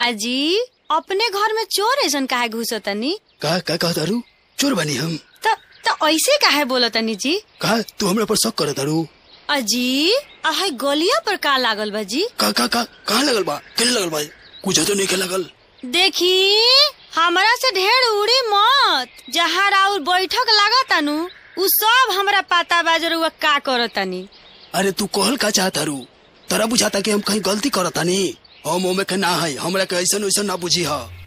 अजी अपने घर में चोर ऐसन काहे घुसतनी का का कह तारू चोर बनी हम त त ऐसे काहे बोलतनी जी का तू हमरा पर शक कर तारू अजी आहे गलिया पर का लागल बा जी का का का कहाँ लगल बा केने लगल बा कुछ तो नहीं के लगल देखी हमरा से ढेर उड़ी मत जहाँ राउर बैठक लागतानु उ सब हमरा पता बा जरुआ का करतनी अरे तू कहल का चाहत तारू तोरा बुझाता कि हम कहीं गलती करतानी हम ओमे के ना है हमरा के ऐसन वैसन ना बुझी हा